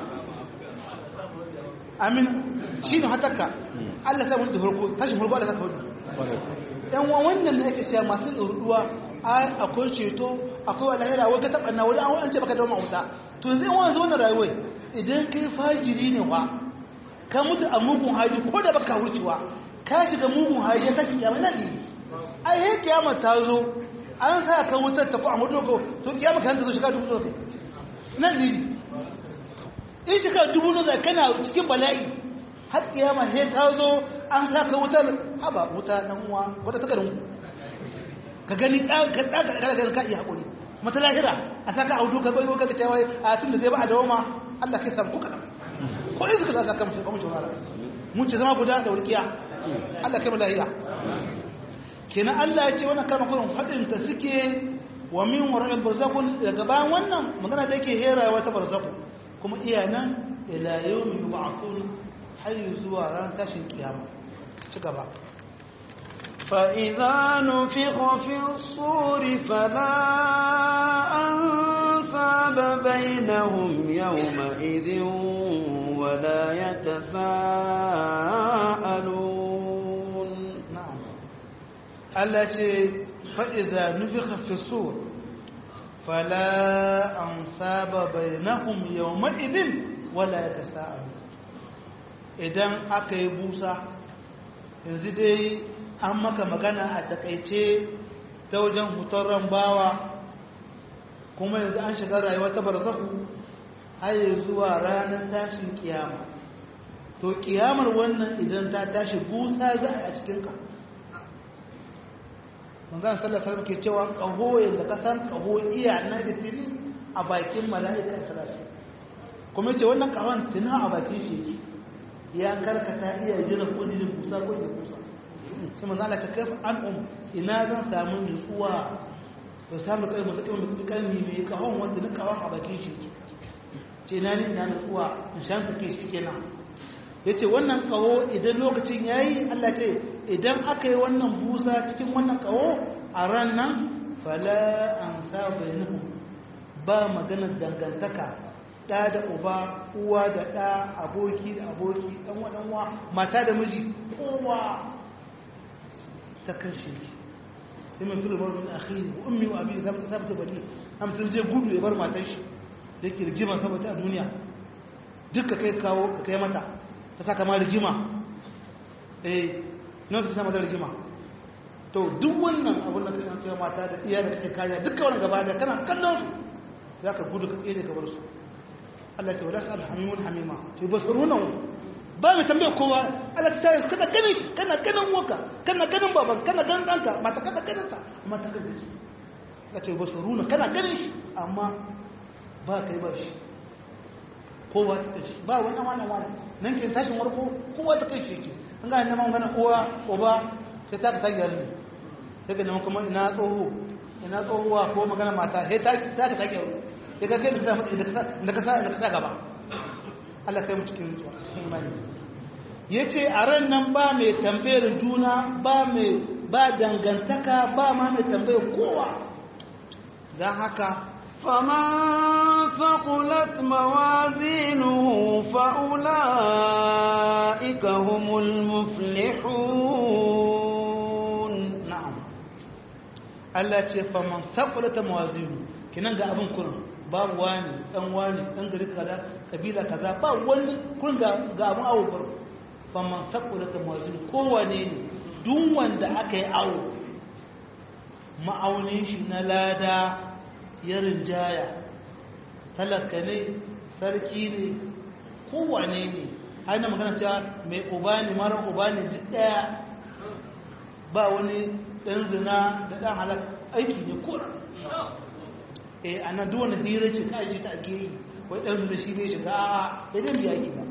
amin shi ne hataka Allah sa wani farko tashin farko da zaka hudu ‘yan uwa wannan da ake cewa masu ɗoruwa akwai ceto akwai wa lahira wata taɓa na wani an ce baka dauma wuta to zai wani zo na rayuwai idan kai fajiri ne wa ka mutu a mugun hali ko da baka wucewa ka shiga mugun hali ya tashi kyamai nan ne ai he kiyama ta zo an sa ka wutar ta ko a mutu ko to kiyama ka hanta zo shiga dubu kai nan ne in shiga dubu ne kana cikin bala'i har kiyama he ta zo an sa ka wutar haba wuta dan uwa wata ta garin ka gani ka ka ka ka iya hakuri mata lahira a saka audu ka bai ka cewa a tun da zai ba a dawo ma Allah kai samu kuka ko izu ka saka mu mu jawara mun ce zama guda da wurkiya Allah kai mu lahira kenan Allah ya ce wannan kalmar kullum fadin ta suke wa min wara'il barzakun daga bayan wannan magana da yake herawa ta barzaku kuma iya nan ila yawmi yub'athun har zuwa ran tashin kiyama ci gaba فإذا نفخ في الصور فلا أنفاب بينهم يومئذ ولا يتساءلون na'am Allah ce fa'iza nufika fi sur fala an saba bainahum yawma idin wala yatasaalu idan aka yi busa yanzu dai an maka magana a takaice ta wajen hutarren bawa kuma yanzu an shiga rayuwa ta barzahu har zuwa ranar tashin kiyama to kiyamar wannan idan ta tashi busa za a cikinka manzan sallasar ke cewa ƙaho yadda ka san ƙaho iya na da tuni a bakin mala'ikan sarari kuma ce wannan ƙahon tuni a bakin shi ya karkata iya jiran kuzirin busa ko da busa sai manzan Allah ta kai an um ina zan samu nutsuwa to samu kai mutu kai mutu kalmi mai ƙahon wanda na ƙahon a bakin shi ce na ni ina nutsuwa in shan take shi kenan ya ce wannan kawo idan lokacin ya yi Allah ce idan aka yi wannan busa cikin wannan kawo a ran nan fala an saba nuhu ba maganar dangantaka ɗa da uba uwa da ɗa aboki da aboki ɗan waɗanwa mata da miji kowa ta kashe ki sai mai tulu barin akhi wa ummi wa abi sabta sabta bali amtun zai gudu ya bar matar shi da yake rigiman saboda a duniya duka kai kawo ka kai mata ta saka ma rigima eh nan su sama da rigima to duk wannan abin da kai kai mata da iya da kake kariya duka wannan gaba da kana kallon su zaka gudu ka tsere ka bar su Allah ya ce wala sal hamimun hamima to basiruna ba mai tambaye kowa Allah ta ce kana ganin shi kana ganin waka kana ganin baban kana ganin danka mata kana ganin ta amma ta ganin shi Allah ce basiruna kana ganin shi amma ba kai ba shi kowa ta kai ba wani wannan wani nan ke tashin warko kowa ta kai shi an ga neman gana uwa uba sai ta ta gyara ne sai ga neman kuma ina tsoho ina tsohuwa ko magana mata sai ta ta ta gyara sai ka kai da ka sa da ka sa gaba Allah kai mu cikin zuwa imani yace a ran nan ba mai tambayar juna ba mai ba dangantaka ba ma mai tambayar kowa dan haka فمن ثقلت موازينه فأولئك هم المفلحون na'am Allah ce faman saƙulata mawazinu kinan ga abin kurin babu wani dan wani dan gari kaza kabila kaza ba wani kurin ga ga abin awo bar faman saƙulata mawazinu kowane ne duk wanda aka yi awo ma'aunin shi na lada ya rinjaya talaka ne sarki ne kowane ne aina magana cewa mai uba ne mara uba ne duk daya ba wani ɗan zina da ɗan halak aiki ne kura eh a nan duwane hira ce ta aiki ta ake yi wai ɗan zina shi bai shiga a ya dan biya aiki ba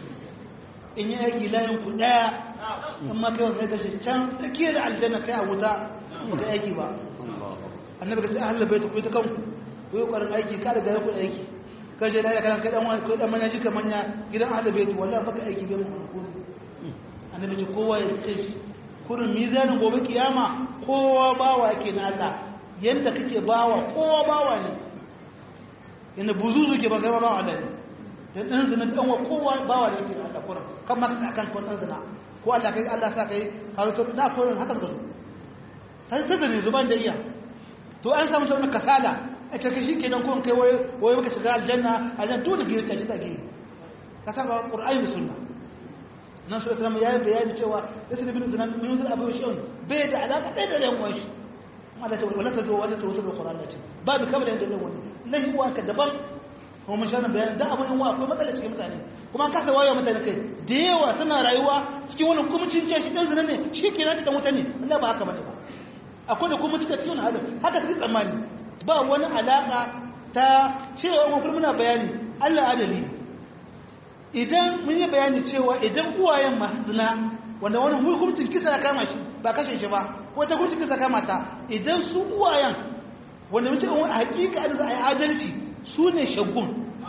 in yi aiki layin ku ɗaya amma kai wasu kashe can tsakiyar da aljanna kai a wuta ba kai aiki ba annabi ka ce a halabai ta kuwa ta kanku ku yi ƙwarin aiki ka da gaya ku aiki kan shi da ya kana kai ɗan wani kai ɗan manya shi ka manya gidan halabai ta wallahi baka aiki bai mu kuma annabi ce kowa ya ce shi kurin mizanin gobe kiyama kowa bawa yake na Allah yanda kake bawa kowa bawa ne yanda buzuzu ke ba kai bawa Allah ne dan dan zina dan wa kowa bawa ne yake na Allah kurin kan ma ka kan kun zina ko Allah kai Allah sa kai karo to na kurin haka ka zo sai sai ne zuban da iya to an samu sauran kasala a cikin shi kenan kun kai waye waye muka shiga aljanna aljanna dole ke ta ci ta ge ka saba qur'ani da sunna nan su islamu ya yi bayani cewa isra bin zina min yusuf abu shi'un bai da alaka ɗaya da yan uwanshi Allah ta wala ta zo wata ta wasu da Qur'an ce babu kamar yadda nan wani lahi uwa ka daban kuma mun shana bayani da abin uwa akwai matsala cikin mutane kuma an kasa wayo mutane kai da yawa suna rayuwa cikin wani kumcin ce shi dan zina ne shi ke nata dan wuta ne Allah ba haka bane ba akwai da kuma cikin cikin halin haka take tsammani ba wani alaka ta cewa mun muna bayani Allah adali ne idan mun yi bayani cewa idan uwayen masu zina wanda wani hukuncin kisa ya kama shi ba kashe shi ba ko ta hukuncin kisa kama ta idan su uwayen wanda mun ce wani hakika da za a yi adalci su ne shagun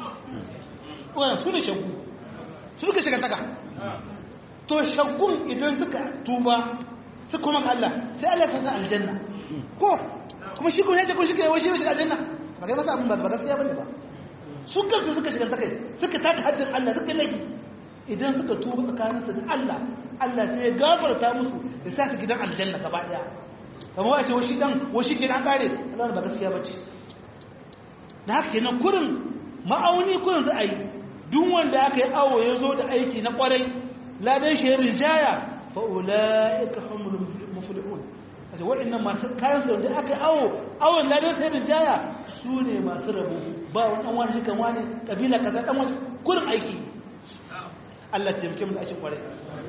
uwayen su ne shagun su suka shiga taka to shagun idan suka tuba su kuma ga Allah sai Allah ya sa aljanna ko kuma shi kun yace kun shiga wai shi shiga aljanna ba kai masa abin ba gaskiya bane ba su kansu suka shiga ta kai suka taka haddin Allah suka laifi idan suka tuba tsakaninsu da Allah Allah sai ya gafarta musu ya sa su gidan aljanna gaba daya kamar wace washi dan washi ke an kare Allah ba gaskiya bace da haka kenan kurin ma'auni kurin za a yi duk wanda aka yi awo ya zo da aiki na kwarai ladan shi ya rijaya fa ulaika humul muflihun kaje waɗannan masu kayan su da aka yi awo awon ladan sai rijaya su ne masu rabo ba wani ɗan wani shikan wani ƙabila kaza ɗan wani kurin aiki Allah taimake mu da ake kwarai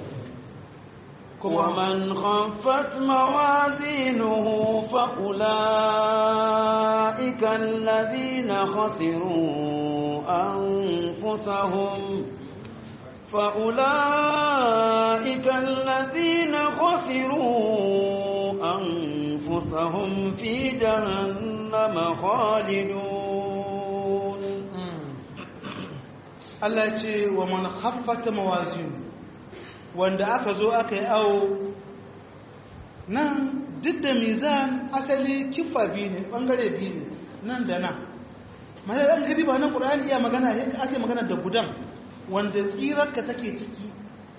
ومن خفت موازينه فأولئك الذين خسروا أنفسهم فأولئك الذين خسروا أنفسهم في جهنم خالدون Allah ce wa man khaffata mawazin wanda aka zo aka yi awo nan duk da mizan asali kifa biyu ne bangare biyu ne nan da nan mana da gadi ba nan qur'ani iya magana ake magana da gudan wanda tsirarka take ciki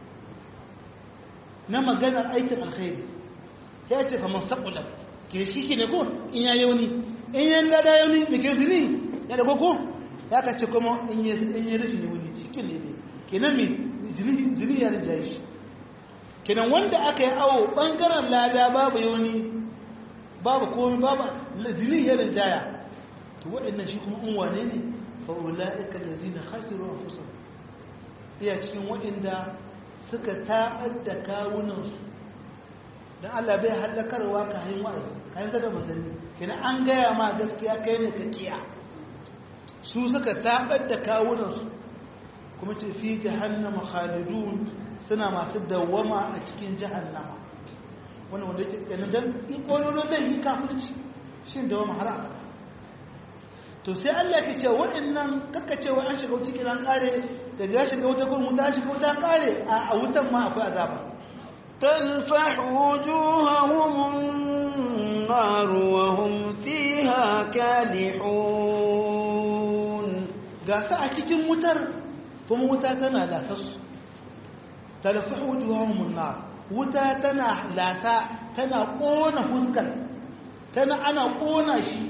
na maganar aikin alkhairi ya ce fa man saqulat ke shi ke ne ko in ya yauni in ya lada yauni me ke zini ya da ko ya ka ce kuma in yi rashin wuni cikin ne ne kenan mai jini ya rinjaye shi kenan wanda aka yi awo ɓangaren lada babu yoni babu komi babu jini ya rinjaya to waɗannan shi kuma in wane ne fa'ula ika da zina hasiru a fusa iya cikin waɗanda suka taɓar da kawunansu don allah bai hallakarwa ka hanyar wa'azi ka hanyar da mazanni kenan an gaya ma gaskiya kai ne ka kiya su suka tabar da kawunansu kuma ce fi jahannama khalidun suna masu dawwama a cikin jahannama wannan wanda yake ganin dan ikololo da yi kafirci shin dawwama har abada to sai Allah yake cewa waɗannan kakka cewa an shiga cikin an kare daga ya shiga wuta kuma wuta shiga wuta kare a wutan ma akwai azaba تلفح وجوههم النار وهم فيها كالحون ga su a cikin wutar kuma wuta tana lasa su talfahu wujuhahum nar wuta tana lasa tana kona fuskar tana ana kona shi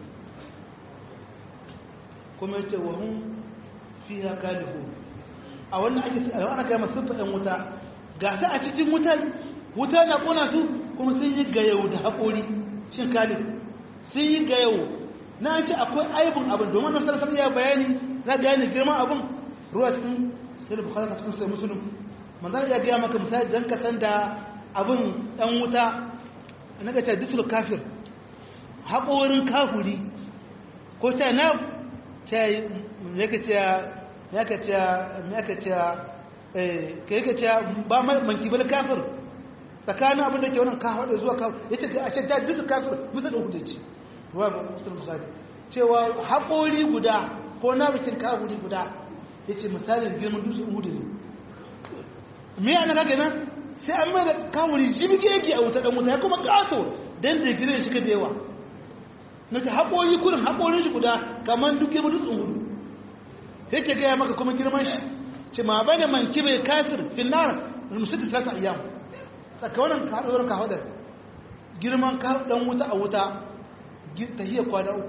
kuma yace wa hum fiha kalihun a wannan ake a wannan kai masu fadan wuta ga su a cikin wutar wuta na kona su kuma sun yi gayau da haƙori shin kalih sun yi gayau na ce akwai aibin abin domin na sarrafa ya bayani na gane girman abin ruwa cikin sai bukhari cikin sai musulun manzan ya gaya maka misali don ka san da abin ɗan wuta na ga ta disul kafir haƙorin kafuri ko ta na ta ya ka ce ya ka ce ya ka ce ka yi ka ce ba mankibal kafir tsakanin abin da ke wannan kawo da zuwa kawo ya ce a ce ta disul kafir musa da hukunci ruwa musulun misali cewa haƙori guda ko na bikin kafuri guda ya ce misalin girman dutsen hudu ne me yana kake nan sai an mai da kafuri jibge yake a wuta ɗan wuta ya kuma ƙato don da girin shi ka da yawa na ta haƙori kurin haƙorin shi guda kamar duk girman dutsen hudu yake gaya maka kuma girman shi ce ma bai da man kibe kafir finnar musulun ta ta iyamu tsakawarin kaɗuwar kawadar girman ɗan wuta a wuta ta hiyar kwada uku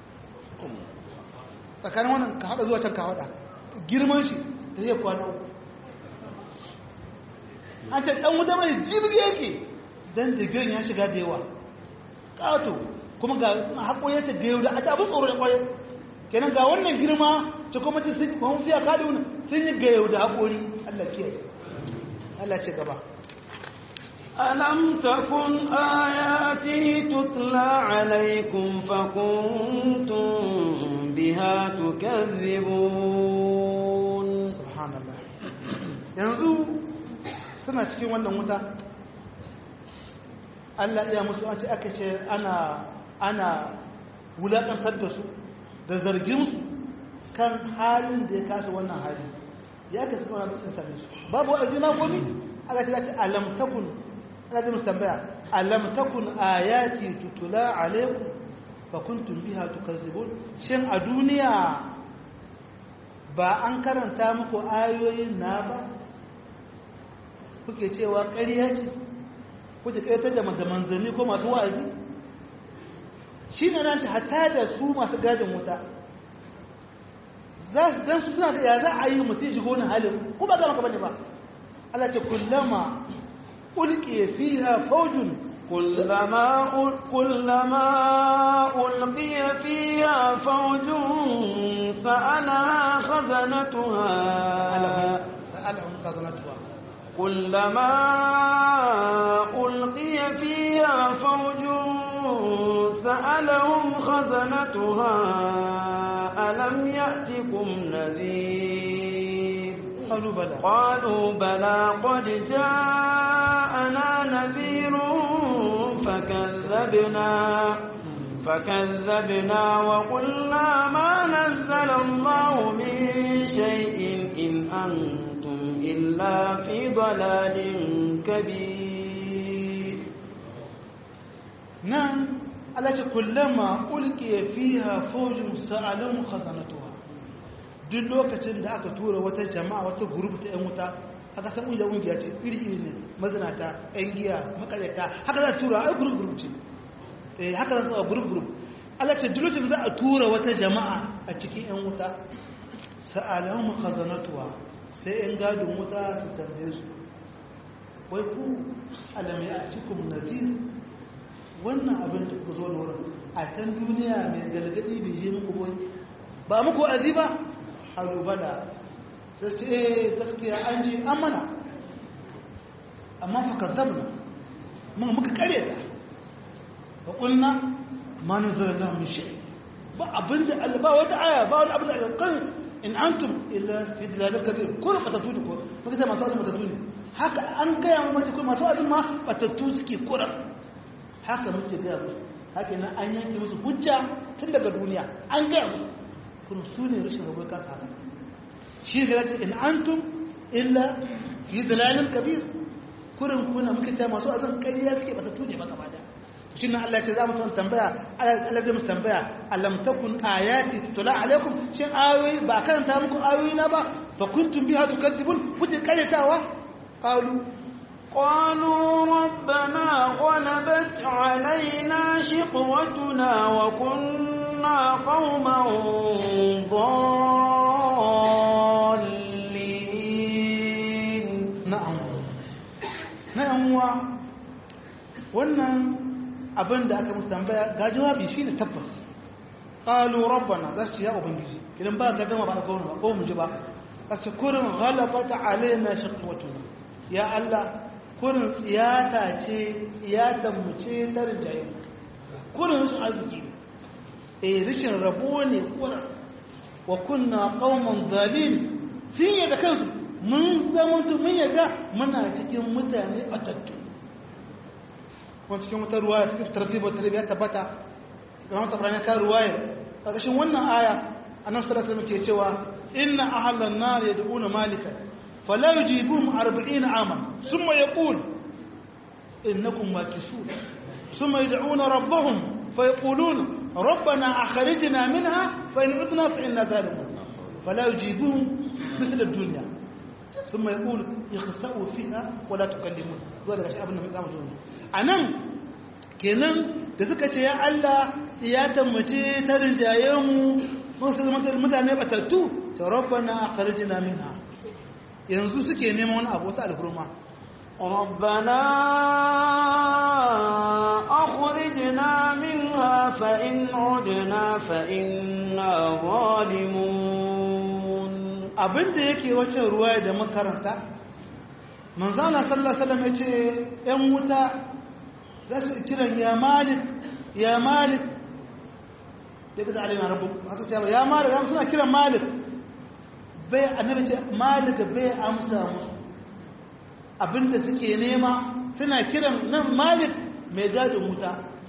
tsakanin wannan ka haɗa zuwa can ka haɗa girman shi ta hiyar kwada uku an ce ɗan wuta mai jirgi yake don digirin ya shiga da yawa ƙato kuma ga haƙoye ta gayo da ata abin tsoro da ƙwaye kenan ga wannan girma ta kuma ta sun kuma fiya kaɗi wani sun yi gayo da haƙori allah kiyaye allah ce gaba ألم تكن آياتي تتلى عليكم فكنتم بها تكذبون سبحان الله yanzu suna cikin wannan wuta Allah ya musu an ce aka ce ana ana wulaƙantar da su da zargin su kan halin da ya kasa wannan hali ya ka suka wani sun same su babu wa'azi ma gomi aka ce ake alam takun ana zai musu tambaya alam takun ayati tutula alaikum fa kuntum biha tukazzibun shin a duniya ba an karanta muku ayoyin na ba kuke cewa ƙarya ce kuke ƙaitar da manzanni ko masu wa'azi shi ne nan ta hata da su masu gadin wuta don su suna da ya za a yi mutum shigo wani halin ko ba gama ka bane ba Allah ce kullama ulqiya fiha fawjun كلما كلما ألقي فيها فوج سألها خزنتها سألهم خزنتها كلما ألقي فيها فوج سألهم خزنتها ألم يأتكم نذير قالوا بلى قالوا بلى قد جاءنا نذير فكذبنا فكذبنا وقلنا ما نزل الله من شيء إن أنتم إلا في ضلال كبير نعم التي كلما ألقي فيها فوج سألهم خزنتها duk lokacin da aka tura wata jama'a wata gurup ta 'yan wuta haka san ƙungiyar ƙungiya ce iri-iri ne mazinata 'yan giya makarata haka za a tura a gurup gurup ce eh haka za a gurup gurup Allah ce duk lokacin za a tura wata jama'a a cikin 'yan wuta sa'alahum khazanatuwa sai 'yan gadon wuta su tambaye su wai ku alam ya cikum nazir wannan abin da ku zo da wurin a can duniya mai gargadi bai je muku boy ba muku azi ba halubala sai ce eh gaskiya an ji an mana amma fa kazzabna mun muka kare ta wa qulna ma nazala lahu min shay ba abinda Allah ba wata aya ba wani abin da kan in antum illa fi dalalin kabir kun matatuni ko muka ce masu azumi matatuni haka an gaya mu mace kuma masu azumi ma batattu suke kuran haka muke gaya musu haka nan an yanke musu hujja tun daga duniya an gaya musu kuma su ne rashin rabu ka sa shi ga in antum illa fi dalalin kabir kurin kuna muka ce masu azan ƙarya suke bata tune maka ba da shi nan Allah ce za mu san tambaya Allah zai musu tambaya alam takun ayati tutla alaikum shin ayoyi ba karanta muku ayoyi na ba fa kuntum biha tukadzibun kuke karyatawa qalu قالوا ربنا غلبت علينا شقوتنا وكنا قوما ضالين na'am na'am wa wannan abin da aka musu tambaya ga jawabi shine tabbas qalu rabbana zasu ya ubangiji idan ba gaddama ba ko ba ko mu ji ba kace kurin ghalabat alaina shaqwatuna ya Allah kurin tsiyata ce tsiyatan mu ce ta rijaye kurin su arziki eh rishin rabo ne kurin wa kunna qauman zalim sun yadda kansu mun zama mun yadda muna cikin mutane batattu kuma cikin wata ruwaya cikin tartibar tarbiyya tabbata ga wata ranar ta ruwaya ƙarƙashin wannan aya annabi sallallahu alaihi wasallam ke cewa inna ahlan nar yad'una malika fala yujibuhum 40 aman thumma yaqul innakum makisun thumma yad'una rabbahum fayaquluna rabbana akhrijna minha fa in udna fa inna zalimun fala yujibuhum مثل الدنيا ثم يقول يخسأوا فيها ولا تكلمون zuwa daga shi abin da mai zama zuwa a nan kenan da suka ce ya Allah siyatan mace ta rinjaye mu mun su zama mutane batattu ta rabbana akhrijna minha yanzu suke neman wani abu wata alhurma ربنا أخرجنا منها فإن عدنا فإنا ظالمون abin da yake wacce ruwa da makaranta manzana sallallahu alaihi wasallam yace yan wuta za su kiran ya malik ya malik daga da alina rabbu haka ce ya malik ya suna kiran malik bai annabi ce malik bai amsa musu abinda suke nema suna kiran nan malik mai gadin wuta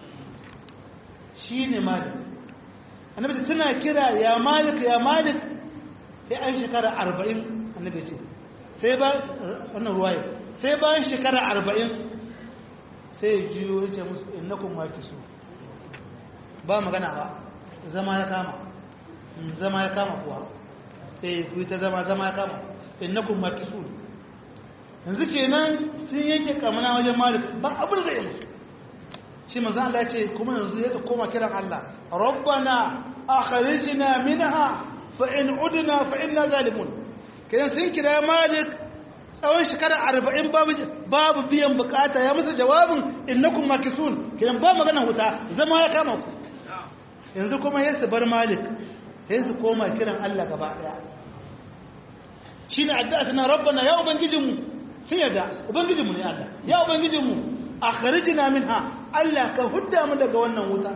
shine malik annabi ce suna kira ya malik ya malik sai an shekara arba'in annabi ce sai ba wannan ruwaye sai bayan shekara arba'in sai ya jiyo ya ce musu innakun waki su ba magana ba zama ya kama zama ya kama kuwa eh ku ta zama zama ya kama innakun waki su yanzu kenan sun yanke kamana wajen malik ba abin zai musu shi manzo Allah ya ce kuma yanzu ya koma kiran Allah rabbana akhrijna minha fa'in udina fa'in na zalimun kiran sun kira malik tsawon shekara arba'in babu biyan bukata ya musu jawabin innakun makisun kiran ba magana wuta zama ya kama ku yanzu kuma ya su bar malik ya su koma kiran allah gaba daya shi ne addu'a suna rabbana ya ubangijinmu sun yadda ubangijinmu ne allah ya ubangijinmu a kharijina min ha allah ka hudda mu daga wannan wuta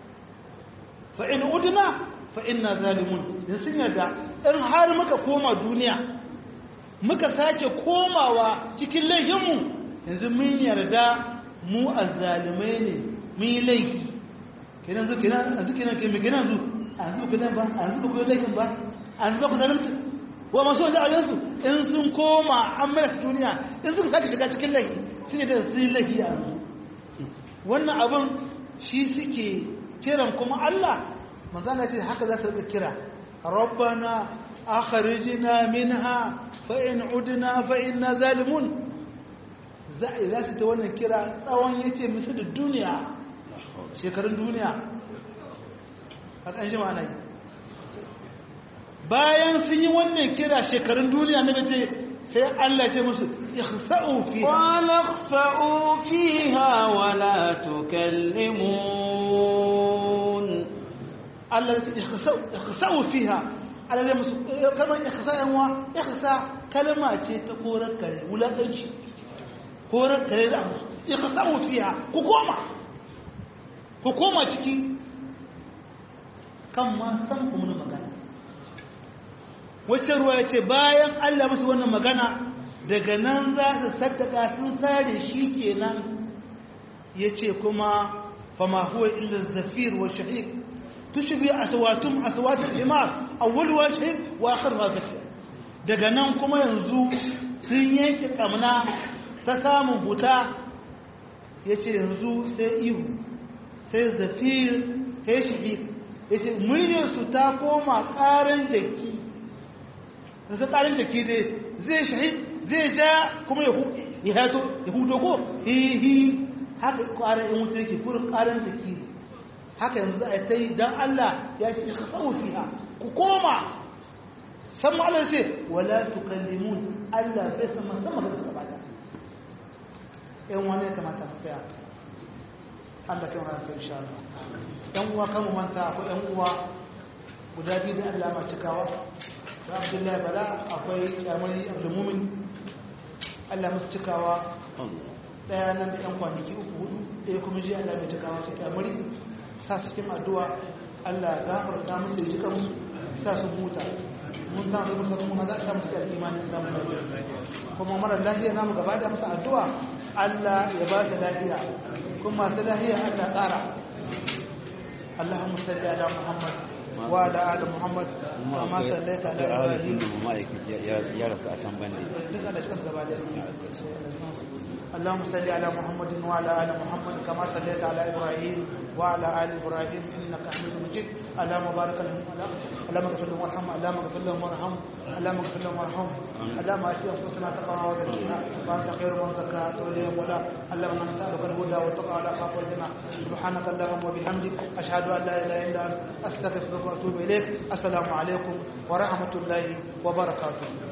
fa'in udina fa'inna zalimun in sun yarda in har muka koma duniya muka sake komawa cikin laifinmu yanzu mun yarda mu a zalimai ne mun yi laifi kenan zu kenan a zu kenan kenan kenan zu a zu kenan ba a zu kuma laifin ba a zu ku zalimci wa masu wajen ajensu in sun koma an mai duniya in suka sake shiga cikin laifi sun yi da sun yi laifi a yanzu wannan abin shi suke kiran kuma Allah manzana ce haka za su rika kira rabbana akhrijna minha fa in udna fa inna zalimun za za su ta wannan kira tsawon yace musu da duniya shekarun duniya haka an shi ma'ana yi bayan sun yi wannan kira shekarun duniya na bace sai Allah ce musu ikhsa'u fiha qala ikhsa'u fiha wa la tukallimun Allah ya ce ikhsa'u fiha Allah ya musu kalmar ikhsa yan wa ikhsa kalma ce ta korar kare wulakanci korar kare da musu ikhsa'u fiha ku koma ku koma ciki kan ma san ku mun magana wacce ruwa ya ce bayan Allah musu wannan magana daga nan za su saddaka sun sare shi kenan ya ce kuma fama huwa illa zafir wa shahiq tushbi aswatum aswat al-himar awwaluha shahiq wa akhiruha zafir daga nan kuma yanzu sun yanke kamna ta samun huta ya ce yanzu sai ihu sai zafir ya shi ya ce muryarsu ta koma ƙarin jaki nasu ƙarin jaki dai zai shahid zai ja kuma ya hato ya huto ko hihi haka ƙarin yin wuta yake kurin ƙarin jaki haka yanzu a ta yi don Allah ya ce ka tsawo fiha ku koma san ma'alar ce wala tukallimun Allah bai sama sama da suka bada yan wani ya kamata mu tsaya Allah kai wani ta insha Allah yan uwa kan mu manta akwai yan uwa guda biyu da Allah ma cikawa da Abdullahi Bala akwai kyamari Abdulmumin Allah musu cikawa daya nan da yan kwanaki uku hudu ɗaya kuma ji Allah mai cikawa su kyamari sa su cikin addu'a Allah gafarta musu ya ji kansu sa su huta mun ta da musa kuma za ta musu da imani da mu kuma mara lafiya namu gaba da musu addu'a Allah ya ba ta lafiya kuma ta lafiya Allah tsara Allahumma salli ala Muhammad wa ala ali Muhammad kama sallaita ala Ibrahim ya rasu a can bane duka da shi gaba da اللهم صل على محمد وعلى ال محمد كما صليت على ابراهيم وعلى ال ابراهيم انك حميد مجيد اللهم بارك لهم اللهم اغفر لهم وارحمهم اللهم اغفر لهم وارحمهم اللهم اغفر لهم وارحمهم اللهم ات انفسنا تقواها وزكيها وانت خير من زكاها وليهم ولا اللهم نسالك الهدى والتقى على خاف والجنى سبحانك اللهم وبحمدك اشهد ان لا اله الا انت استغفرك واتوب اليك السلام عليكم ورحمه الله وبركاته